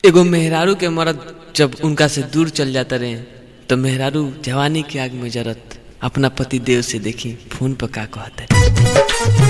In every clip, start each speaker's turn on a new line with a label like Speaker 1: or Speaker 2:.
Speaker 1: एगो मेहरारू के मरद जब उनका से दूर चल जाता रहे तो मेहरारू जवानी की आग में जरत अपना पति देव से देखी फोन पर का कहता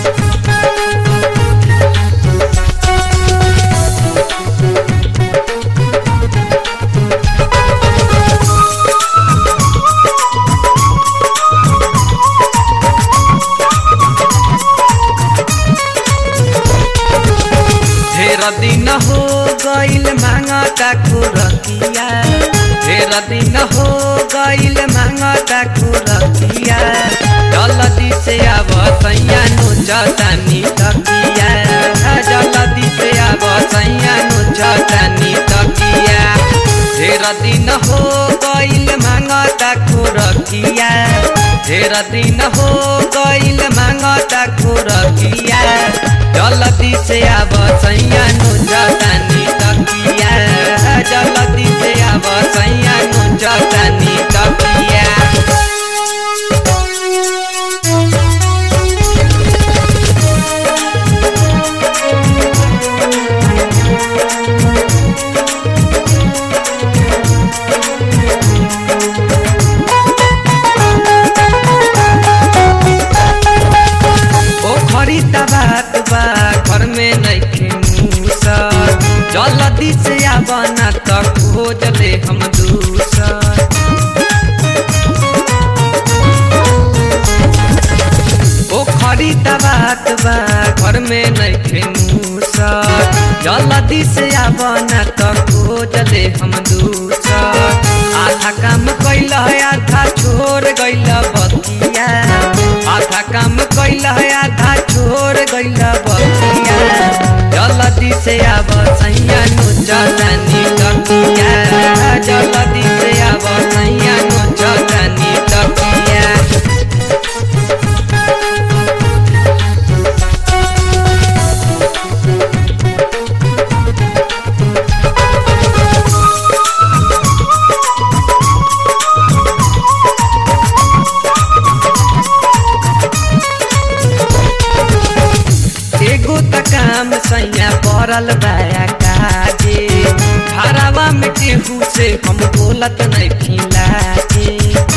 Speaker 2: ढेर दिन हो गईल मांगता खुरकिया ढेर दिन हो गईल मांगता खुरकिया जल्दी से आब सैया नु जतानी तकिया जल्दी से आब सैया नु जतानी तकिया ढेर दिन हो गईल मांगता खुरकिया ढेर दिन हो गईल मांगता खुरकिया जल्दी से आब सैया नु जतानी तकिया जल्दी से आब सैया नु जतानी तकिया ओ खरीदा बात बा घर में नइखे मूसर जल्दी से आबना त खोज ले हम दूसर ओ खरीदा बात बा घर में नइखे मूसर जल्दी से आबना त खोज ले हम दूसर आधा काम कैल आधा छोड़ गइल बतिया आधा काम कैल आधा छोड़ गइल बतिया जल्दी से आब सैया नु जलानी तकिया जल्दी से आब सैया नु जलानी तकिया एगो त काम सैया पड़ल बाया काजे घरवा में केहू से हम बोलत नहीं फिलाजे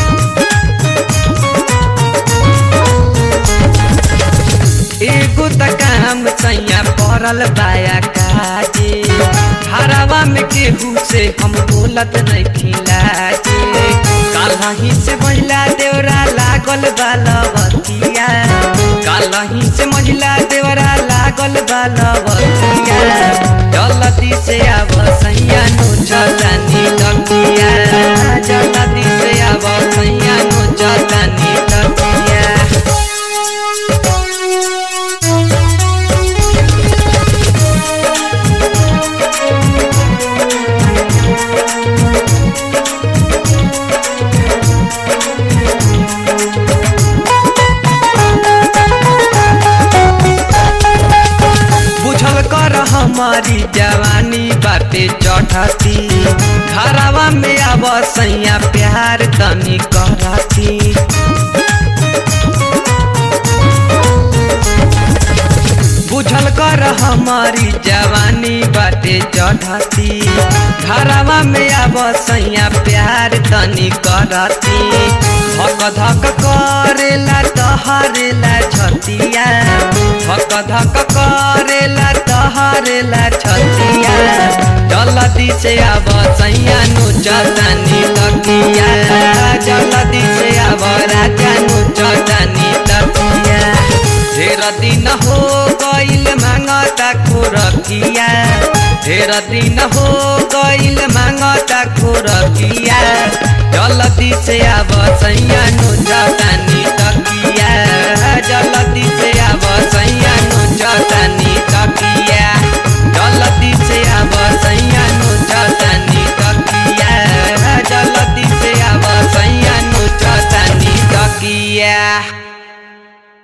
Speaker 2: एगो त काम सैया पड़ल बाया काजे घरवा में केहू से हम बोलत नहीं खिलाजे कालही से महिला देवरा लागल बालवतिया कालही से महिला देवरा लागल बालवतिया जल्दी से आब सैया नु जलानी तकिया जल्दी से आब सैया नु जलानी तकिया बुझल कर हमारी जवानी बाटे चढ़ती घरवा में आब सैया प्यार तनी करती बुझल कर हमारी जवानी बाटे चढ़ती घरवा में आब सैया प्यार तनी करती धक धक करेला तहरेला छतिया धक धक करेला तहरेला छतिया जल्दी से आब सैया नु जलानी तकिया जल्दी से आब राजा नु जलानी तकिया ढेर दिन हो गईल मांगता खुरकिया ढेर दिन हो गईल मांगता खुरकिया जल्दी से आब सैया नु जलानी